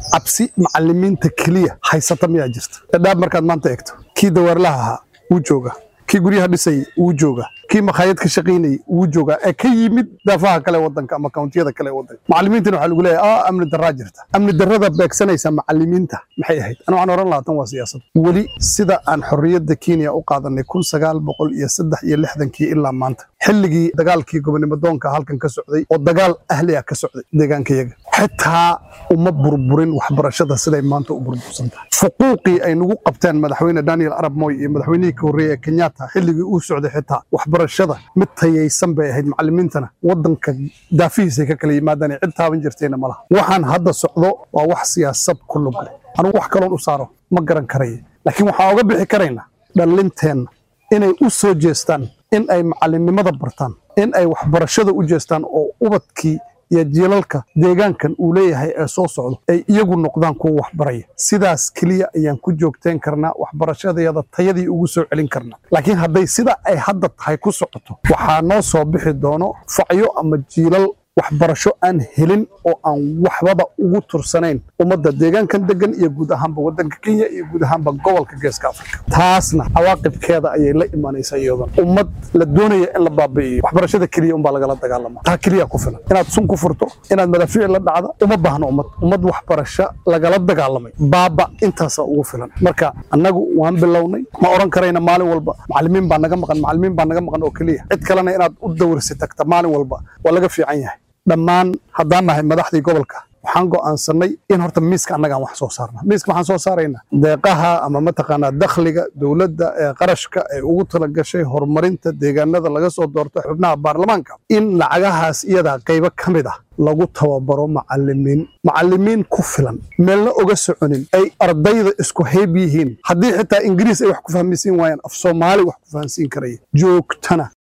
cabsi macalimiinta keliya haysata miyaa jirta dhadhaab markaad maanta eegto kii dawaarlaha ahaa wuu jooga kii guryaha dhisayay wuu jooga kii makhaayad ka shaqaynayay wuu joogaa ee ka yimid daafaha kale wadanka ama kawntiyada kale wadanka macalimiintana waxaa lagu leeyahay ah amni daraa jirta amni darrada beegsanaysa macalimiinta maxay ahayd ana waxaan oran lahaa tan waa siyaasad weli sida aan xorriyadda kenya u qaadanay kun sagaal boqol iyo saddex iyo lixdankii ilaa maanta xilligii dagaalkii gobonimo doonka halkan ka socday oo dagaal ahli ah ka socday deegaankayaga xitaa uma burburin waxbarashada siday maanta u burbursan tahay fuquuqii ay nagu qabteen madaxweyne daniel arab moy iyo madaxweynihii ka horreeyey ee kenyatta xilligii uu socday xitaa waxbarashada mid tayaysan bay ahayd macalimiintana wadanka daafihiisay ka kala yimaadaan cid taaban jirtayna ma laha waxaan hadda socdo waa wax siyaasad ku lug leh anugu wax kaloon u saaro ma garan karaya laakiin waxaan oga bixi karaynaa dhallinteenna inay u soo jeestaan in ay macalinimada bartaan in ay waxbarashada u jeestaan oo ubadkii iyo jiilalka deegaankan uu leeyahay ee soo socdo ay iyagu noqdaan kuwa waxbaraya sidaas keliya ayaan ku joogteen karnaa waxbarashadayada tayadii ugu soo celin karnaa laakiin hadday sida ay hadda tahay ku socoto waxaa noo soo bixi doono facyo ama jiilal waxbarasho aan helin oo aan waxbaba ugu tursanayn ummadda deegaankan degan iyo guud ahaanba waddanka kenya iyo guud ahaanba gobolka geeska afrika taasna cawaaqibkeeda ayay la imanaysaa iyadan ummad la doonaya in la baabi'iyo waxbarashada keliya unbaa lagala dagaalama taa keliya ku filan inaad sun ku furto inaad madaafiic la dhacda uma baahno ummad ummad waxbarasho lagala dagaalamay baaba intaasaa ugu filan marka annagu waan bilownay ma oran karayna maalin walba macalimiin baa naga maqan macalimiin baa naga maqan oo keliya cid kalena inaad u dawrsi tagta maalin walba waa laga fiican yahay dhammaan haddaan nahay madaxdii gobolka waxaan go'aansannay in horta miiska annagaan wax soo saarna miiska waxaan soo saaraynaa deeqaha ama mataqaanaa dakhliga dowladda ee qarashka ee ugu talagashay horumarinta deegaanada laga soo doorto xubnaha baarlamaanka in lacagahaas iyadaa qaybo ka mid ah lagu tababaro macalimiin macalimiin ku filan meelna oga soconin ay ardayda isku hayb yihiin haddii xitaa ingiriis ay wax ku fahmaysiin waayaan af soomaali wax ku fahansiin karaya joogtana